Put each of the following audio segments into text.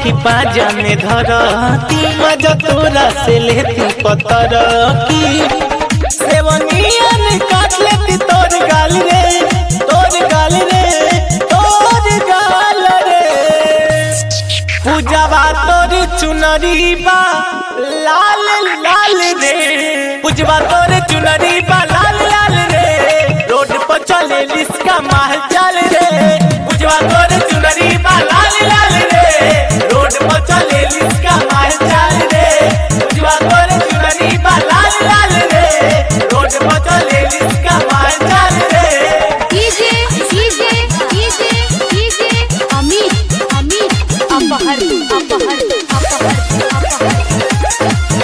की पाजा में धरती मजा तोरा से लेती पतर की सेवनिया ने काट लेती तोर गाल रे तोर गाल रे तोर गाल रे पूजावा तोर चुनरी बा लाल लाल रे पूजवा तोर चुनरी बा लाल लाल रे रोड पर चले लिस्का माल चल रे पूजवा तोर चुनरी बा लाल लाल रे रोड पर चले लिस्का माल चल रे पूजवा तोर चुनरी बा लाल लाल रे रोड पर चले लिस्का माल चल रे DJ DJ DJ DJ Amit Amit अपहर अपहर अपहर अपहर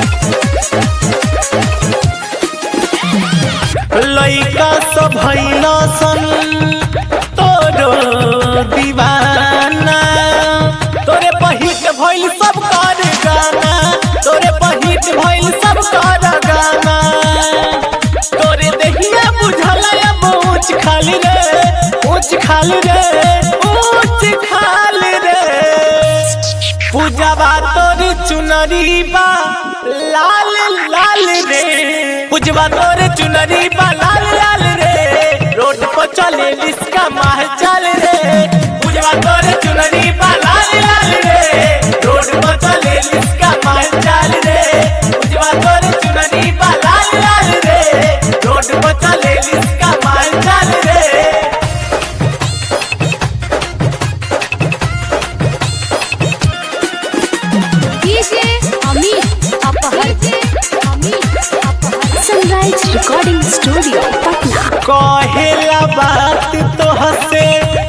लइका सब भइल सन तोरो दीवाना तोरे पहिट भइल सब कर गाना तोरे पहिट भइल सब कर गाना तोरे देहिया बुझल अब ऊंच खाली रे ऊंच खाली रे ऊंच खाली रे पूजावा तोर चुनरी बा लाल लाल रे पूजवा तोर चुनरी बा लाल लाल रे रोड पर चले लिस्का माह चल रे पूजवा तोर चुनरी बा लाल लाल रे रोड पर चले लिस्का माह चल रे पूजवा तोर चुनरी बा लाल लाल रे रोड पर चले लिस्का माह चल रे डीजे अमित अपहर अमित अपहर सनराइज रिकॉर्डिंग स्टूडियो पटना कहेला बात तो हसे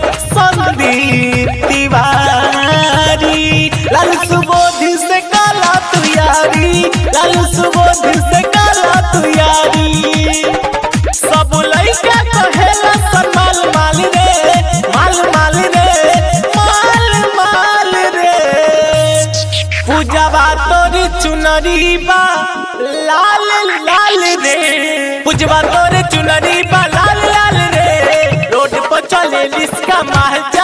संदीप तिवारी लाल सुबोध से काला तू यारी लाल सुबोध से काला तू यारी सब लइका कहेला सन माल माल रे माल माल रे माल माल रे पूजावा तोर चुनरी बा लाल लाल रे पूजवा तोर चुनरी बा लाल लाल रे रोड पर चले लिस्का माह